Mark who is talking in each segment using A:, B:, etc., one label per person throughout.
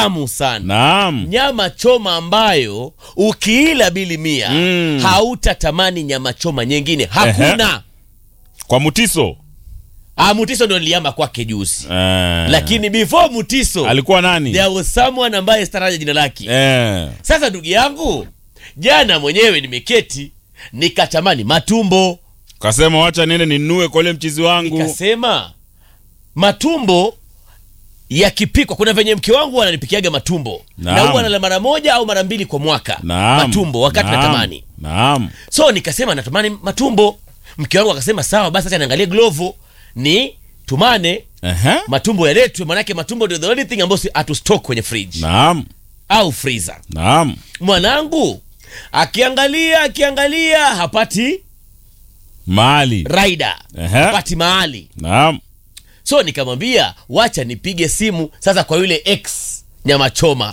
A: tamu sana
B: Naam.
A: nyama choma ambayo ukiila bili mia
B: Mm.
A: hautatamani nyama choma nyingine hakuna
B: Kwa Mutiso.
A: ah, mutiso ndo niliama kwake juzi
B: Eh.
A: lakini before mutiso
B: alikuwa nani?
A: there was someone ambaye staraja jina lake
B: Eh.
A: sasa ndugu yangu jana mwenyewe nimeketi nikatamani matumbo
B: Kasema wacha niende ninunue kwa ule mchizi wangu.
A: nikasema matumbo yakipikwa kuna venye mke wangu ananipikiaga matumbo
B: Naam.
A: na huwa nala mara moja au mara mbili kwa mwaka
B: Naam.
A: matumbo wakati
B: Naam.
A: natamani
B: Naam.
A: so nikasema natamani matumbo mke wangu akasema sawa basi acha niangalie glovo ni tumane
B: Ehe.
A: matumbo yaletwe manake matumbo ndio the only thing ambayo si- hatustock kwenye fridge
B: Naam.
A: au freezer
B: Naam.
A: mwanangu akiangalia akiangalia hapati
B: Mali.
A: raida
B: Ehe.
A: hapati mahali
B: Naam.
A: so nikamwambia wacha nipige simu sasa kwa yule ex nyama choma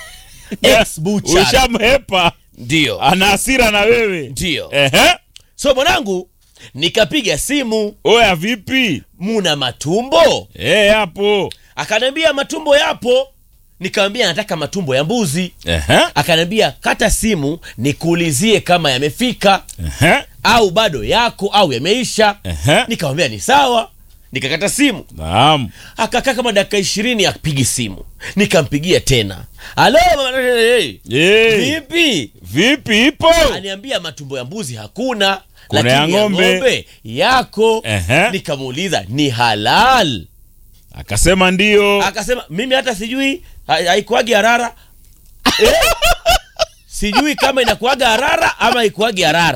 A: ex bucha
B: Ushamhepa.
A: ndio
B: Ana hasira na wewe.
A: ndio
B: Ehe.
A: so mwanangu nikapiga simu
B: Oya vipi?
A: muna matumbo
B: Eh, hapo.
A: akaniambia matumbo yapo nikamwambia nataka matumbo ya mbuzi
B: Ehe.
A: akaniambia kata simu nikuulizie kama yamefika
B: Ehe.
A: au bado yako au yameisha
B: Ehe.
A: nikamwambia ni sawa nikakata simu
B: Naam.
A: akakaa kama dakika ishirini apigi simu nikampigia tena alo mama, hey,
B: Eh.
A: vipi
B: Vipi ipo?
A: aniambia matumbo ya mbuzi hakuna
B: Kuna
A: lakini
B: ya
A: ya
B: ng'ombe.
A: ng'ombe yako
B: Ehe.
A: nikamuuliza ni halal
B: Akasema ndio.
A: akasema mimi hata sijui ha- haikuagi harara eh? sijui kama inakuaga harara ama haikuagi harara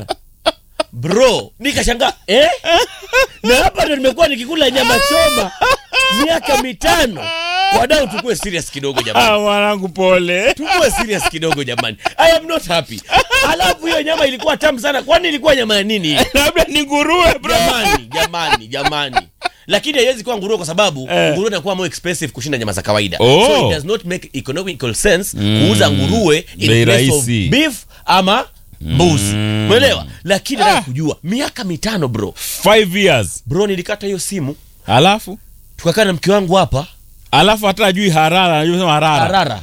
A: bro nikashangaa eh? na hapa ndo nimekuwa nikikula nyama choma miaka mitano wadau tukue serious kidogo jamani
B: Ah, mwanangu pole.
A: tukue serious kidogo jamani i am not happy alafu hiyo nyama ilikuwa tamu sana kwani ilikuwa nyama ya nini hii?
B: Labda ni nguruwe bro.
A: jamani jamani jamani lakini haiwezi kuwa nguruwe kwa sababu
B: Eh.
A: nguruwe inakuwa more expensive kushinda nyama za kawaida
B: Oh.
A: so it does not make economical sense kuuza nguruwe in
B: Bei
A: place of
B: rahisi.
A: beef ama mbuzi umeelewa lakini nataka kujua miaka mitano bro
B: Five years.
A: bro nilikata hiyo simu
B: Alafu
A: tukakaa na mke wangu hapa
B: alafu hata ajui harara, anajua sema harara.
A: harara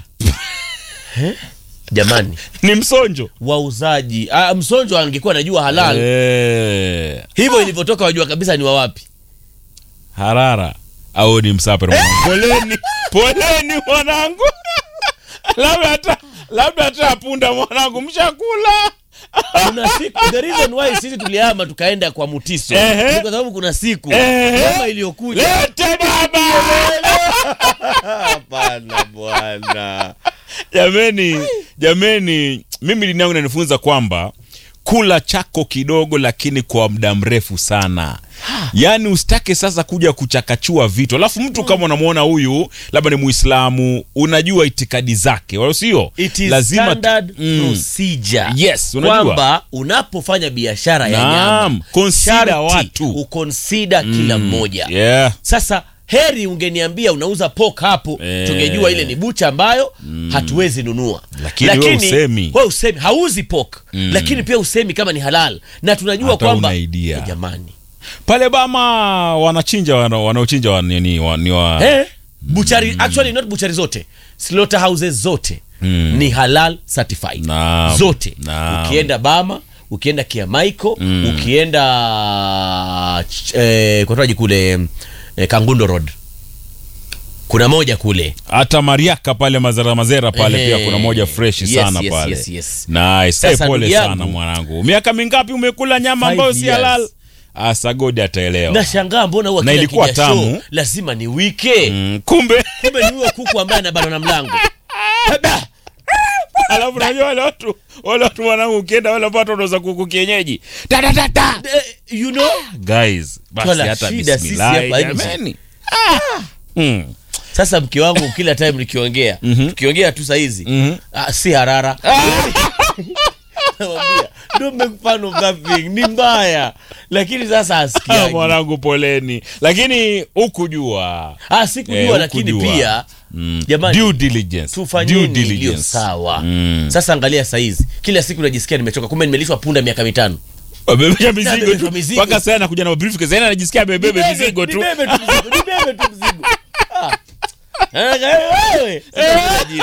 A: Eh? jamani
B: Ni msonjo.
A: wauzaji ah, msonjo angekuwa anajua halal
B: Eh.
A: hivyo ilivyotoka wajua kabisa ni wa wapi
B: Harara au ni msapere mwanangu. Poleni. Poleni mwanangu. labda hata labda hata punda mwanangu mshakula.
A: kuna siku the reason why sisi tulihama tukaenda kwa mutiso
B: Ehe.
A: ni kwa sababu kuna siku
B: Ehe.
A: nyama iliyokuja
B: Lete baba.
A: hapana bwana
B: jameni jameni mimi dini yangu inanifunza kwamba kula chako kidogo lakini kwa muda mrefu sana yaani usitake sasa kuja kuchakachua vitu alafu mtu kama unamwona huyu labda ni muislamu unajua itikadi zake wala sio
A: it is
B: lazima
A: standard
B: Mm.
A: procedure
B: Yes, unajua.
A: kwamba unapofanya biashara ya
B: Naam,
A: nyama
B: consider
A: sharti
B: watu.
A: ukonsida kila mmoja
B: yeah.
A: sasa heri ungeniambia unauza pok hapo
B: Eh.
A: tungejua ile ni bucha ambayo hatuwezi nunua
B: Lakini wewe usemi.
A: wewe usemi hauzi pok lakini pia usemi kama ni halal na tunajua
B: Hata
A: kwamba
B: una idea.
A: Eh, jamani
B: pale bama wanachinja wana- wanaochinja wa, ni, wa, ni wa
A: eh, buchari actually not buchari zote slaughter houses zote ni halal certified
B: Naam.
A: zote
B: Naam.
A: ukienda bama ukienda kiamaiko ukienda ch- eh, kwataji kule eh, kangundo road kuna moja kule
B: hata mariaka pale mazera mazera pale
A: Ehe.
B: pia kuna moja fresh
A: Yes,
B: sana
A: yes,
B: pale
A: yes, yes.
B: nice
A: Sasa
B: hey, pole
A: ndugu yangu-
B: sana mwanangu miaka mingapi umekula nyama
A: Five
B: ambayo si
A: years.
B: halal Ah, sagodi ataelewa
A: nashangaa mbona huwa
B: Na
A: kila
B: ilikuwa
A: kija show
B: tamu.
A: lazima ni wike
B: mm, kumbe
A: kumbe ni huyo kuku ambaye anabana na mlango Haba!
B: alafu najua wale watu wale watu mwanangu ukienda wale watu wanauza kuku kienyeji Da, da, da, da.
A: Eh, you know
B: guys basi
A: Twala
B: hata
A: shida sisi
B: bismillah
A: hapa nje.
B: jameni ah. mm.
A: sasa mke wangu kila time nikiongea tukiongea tu sahizi
B: Mhm.
A: ah, si harara Namwambia, don't make fun of that thing ni mbaya lakini sasa
B: Ah,
A: asikiagi
B: mwanangu poleni lakini hukujua
A: ah, sikujua
B: Eh,
A: lakini
B: hukujua.
A: pia
B: mm.
A: Jamani,
B: due diligence due
A: tufanyeni iliyo
B: diligence
A: sawa
B: Mm.
A: sasa angalia saizi kila siku najisikia nimechoka kumbe nimelishwa punda miaka mitano
B: Wamebeba mizigo
A: Nabebeshwa
B: tu
A: mizigo.
B: mpaka sasa anakuja na briefcase yani anajisikia amebebe
A: Nibebe-
B: mizigo tu
A: nibebe tu mzigo nibebe tu mzigo Ah. Eh, wewe, sasa